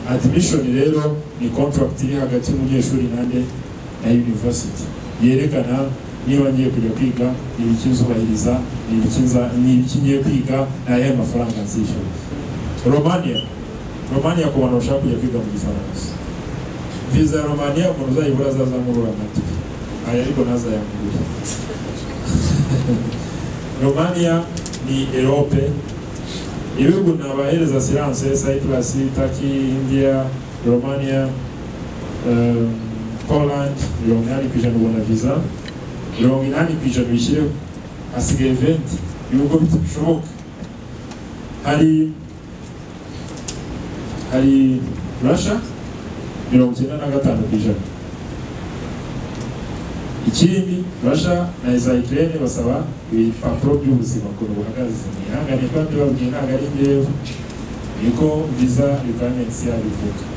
admission rero ni contract iri hagati y'umunyeshuri nanjye na university yerekana niba ngiye kujya kwiga ni ibiki nzubahiriza ni ibiki nza- ni ibiki ngiye kwiga ni ayahe mafaranga nzishyura romania romania ku bantu bashaka kujya kwiga mu gifaransa viza ya romania umuntu uzayibura azazamurura amatike aya ariko ntazayamurure romania ni erope ibihugu nabahereza siranse cyprus taki india romania um, poland mirongo inani ku ijana ubona viza mirongo inani ku ijana bishyireho hasigaye venti ibihugu bishoboka hari hari russia mirongo icyenda na gatanu ku ijana ikindi Russia na za Ukraine basaba ibipapuro by'ubuzima ukuntu buhagaze ni ihangane kandi babwiye ntabwo ari njyewe niko visa requirements yabivuga